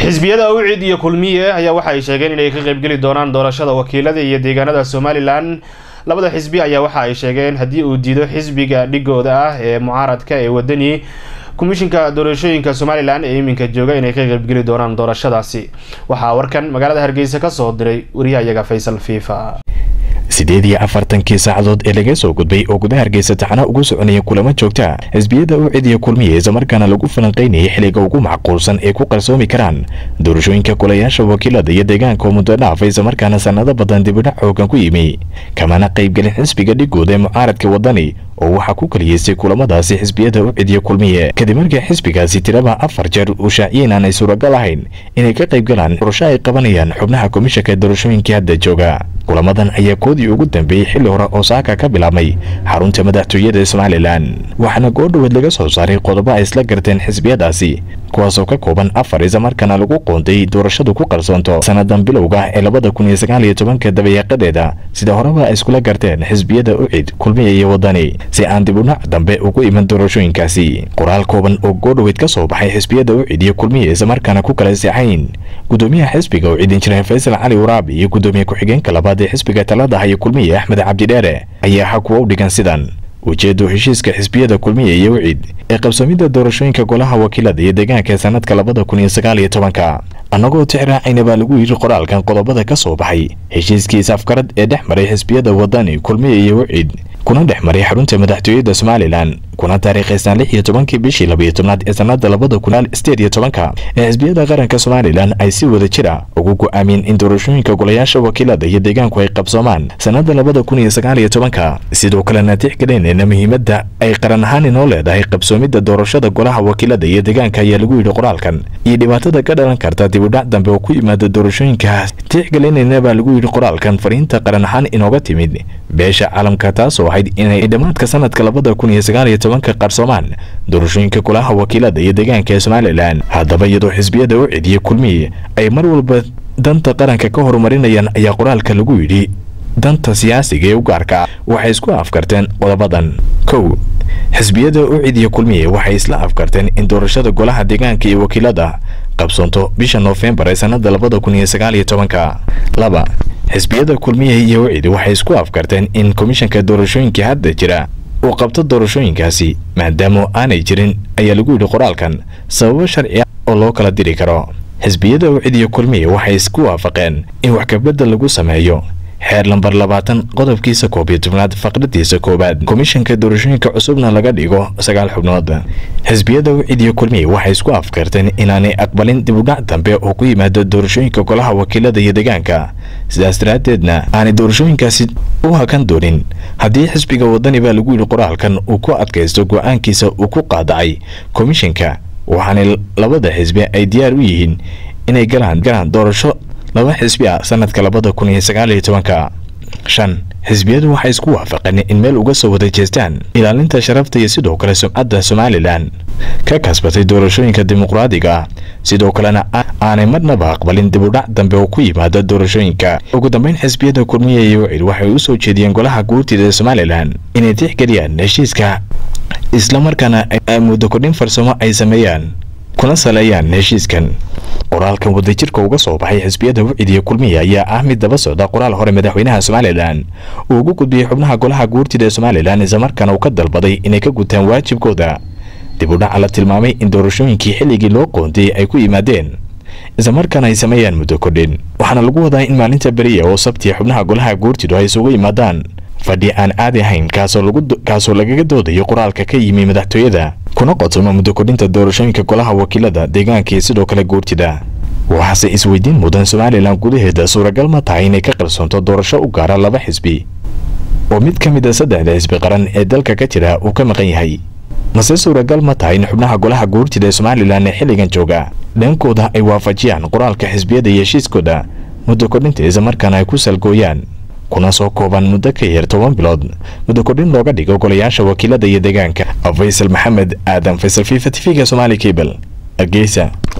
xisbiyada awcid iyo kulmiye ayaa waxa ay sheegeen inay ka qaybgeli doonaan doorashada wakiilada iyo deegaanada somalilan labada xisbi ayaa waxa ay sheegeen haddii uu diido xisbiga dhigooda ah ee mucaaradka ee wadani komishinka doorashooyinka somalilan ee iminka jooga inay ka qaybgeli doonaan doorashadaasi waxaa warkan magaalada hargeysa kasoo diray wariyahayaga faysal fifa siddeed iyo afartankii saacadood ee laga soo gudbay oo gudaha hargeysa taxna ugu soconaya kulamo joogta xisbiyada u cidiya kulmiya islamarkaana lagu falanqaynayay xilliga ugu macquulsan ay ku qarsoomi karaan doorashooyinka kulayaasha wakiilada iyo deegaanka oo muddo dhaafa islamarkaana sannado badan dibidhac xoogan ku yimi kamana qaybgelin xisbiga dhigooda ee mucaaradka wadani oo waxaa ku kaliyeystay kulamadaasi xisbiyada u cidiya kulmiye kadib markii xisbigaasi tiraba afar jeer uu shaaciyeen aanay suuragal ahayn inay ka qaybgalaan doorasho ay qabanayaan xubnaha komishanka doorashooyinkii hadda jooga kulamadan ayaa koodii ugu dambeeyey xilli hore oo saaka ka bilaabmay xarunta madaxtooyada somalilan waxaana goordhoweed laga soo saaray qodobo ay isla garteen xisbiyadaasi kuwaasoo ka kooban afar islamarkaana lagu qoonday doorashadu ku qarsoonto sannadan bilowga ee labada kun iyo sagaal iyo tobanka dabayaaqadeeda sida horeba ay iskula garteen xisbiyada ucid kulmiya iyo wadani si aan dib udhac dambe ugu iman doorashooyinkaasi qoraal kooban oo goordhoweed ka soo baxay xisbiyada ucid iyo kulmiya islamarkaana ku kala seexayn gudoomiyaha xisbiga ucid injineer faysal cali waraabi iyo gudoomiye ku-xigeenka labaad ee xisbiga taladaha iyo kulmiya axmed cabdidheere ayaa xa kuwa u dhigan sidan ujeedo heshiiska xisbiyada kulmiya iyo wicid ee qabsoomidda doorashooyinka golaha wakiilada iyo deegaanka ee sanadka labada kun iyo sagaal iyo tobanka annagoo tixraacayna baa lagu yidhi qoraalkan qodobada ka soo baxay heshiiskiisa afkarad ee dhex maray xisbiyada wadani kulmiya iyo wicid kuna dhex maray xarunta madaxtooyada somalilan kuna taariikhaysnaan lix iyo tobankii bishii labiyo tobnaad ee sanada labada kun sideed iyo tobanka ee xisbiyada qaranka somalilan ay si wada jira ugu go-aamiyeen in doorashooyinka golayaasha wakiilada iyo deegaanku ay qabsoomaan sanada labada kun iyo sagaal iyo tobanka sidoo kalena tixgelinayna muhiimadda ay qaran ahaan inoo leedahay qabsoomidda doorashada golaha wakiilada iyo deegaanka ayaa lagu yidhi qoraalkan iyo dhibaatada ka dhalan karta dibudhac dambe oo ku yimaada doorashooyinkaas tixgelinayna baa lagu yidhi qoraalkan fariinta qaran ahaan inooga timid beesha caalamka taasoo ahayd inay dhammaadka sanadka labada kun iyo sagaal iyo tobanka qarsoomaan doorashooyinka golaha wakiilada iyo deegaanka ee somalilan haddaba iyadoo xisbiyada u cidiya kulmiye ay mar walba danta qaranka ka horumarinayaan ayaa qoraalka lagu yidhi danta siyaasiga ee u gaarka waxay isku afkarteen qodobadan kow xisbiyada u cidiya kulmiye waxay isla afkarteen in doorashada golaha deegaanka iyo wakiilada qabsoonto bisha noofembar ee sanada labada kun iyo sagaal iyo tobanka laba xisbiyada kulmiye iyo wicid waxay isku afkarteen in komishanka doorashooyinka hadda jira uu qabto doorashooyinkaasi maadaama aanay jirin ayaa lagu yidhi qoraalkan sababo sharci ah oo loo kala diri karo xisbiyada wicid iyo kulmiye waxay isku waafaqeen in wax kabedel lagu sameeyo xeer lambar labaatan qodobkiisa koob iyo tobnaad faqradiisa koowaad komishanka doorashooyinka cusubna laga dhigo sagaal xubnood xisbiyada wicid iyo kulmiye waxay isku afkarteen inaanay aqbalin dibudhac dambe oo ku yimaada doorashooyinka golaha wakiilada iyo deegaanka sidaas daraaddeedna aanay doorashooyinkaasi u hakan doonin haddii xisbiga wadani baa lagu yidhi qoraalkan uu ku adkaysto go-aankiisa uu ku qaadacay komishanka waxaanay labada xisbi ay diyaar u yihiin inay galaan galaan doorasho laba xisbi ah sanadka labada kun iyo sagaal iyo tobanka shan xisbiyadu waxay isku waafaqeen in meel uga soo wada jeestaan ilaalinta sharafta iyo sidoo kale sumcadda somalilan ka kasbatay doorashooyinka dimuqraadiga ah sidoo kalena aanay marnaba aqbalin dibudhac dambe oo ku yimaada doorashooyinka ugu dambeyn xisbiyada kulmiya iyo wicid waxay u soo jeediyeen golaha guurtida ee somalilan inay tixgeliyaan heshiiska islamarkaana muddo kordhin farsamo ay sameeyaan kuna saleeyaan heshiiskan qoraalkan wadajirka uga soo baxay xisbiyada wicid iyo kulmiya ayaa ah mid daba socda qoraal hore madaxweynaha somalilan uu ugu gudbiyey xubnaha golaha guurtida ee somalilan islamarkaana uu ka dalbaday inay ka gutaan waajibkooda dib u dhaca la tilmaamay in doorashooyinkii xilligii loo qoondiyey ay ku yimaadeen islamarkaana ay sameeyaan muddo kordhin waxaana lagu wadaa in maalinta beriya oo sabtiya xubnaha golaha guurtidu ay isugu yimaadaan fadhi aan caadi ahayn kaasoo lagaga doodayo qoraalka ka yimi madaxtooyada kuna qodsamo muddo kordhinta doorashooyinka golaha wakiilada deegaanka iyo sidoo kale guurtida waxaase isweydiin mudan somalilan gudaheeda suuragal ma tahay inay ka qarsoonto doorasho u gaara laba xisbi oo mid ka mid a saddexda xisbi qaran ee dalka ka jira uu ka maqan yahay mase suuragal ma tahay in xubnaha golaha guurtida ee somalilan ee xilligan jooga dhankooda ay waafajiyaan qoraalka xisbiyada iyo heshiiskooda muddo kordhinta islamarkaana ay ku salgooyaan kuna soo kooban muddo ka yar toban bilood muddo kordhin looga dhigo golayaasha wakiilada iyo deegaanka faysal maxamed aadan faysal fifa tv-ga somaali cable hargeysa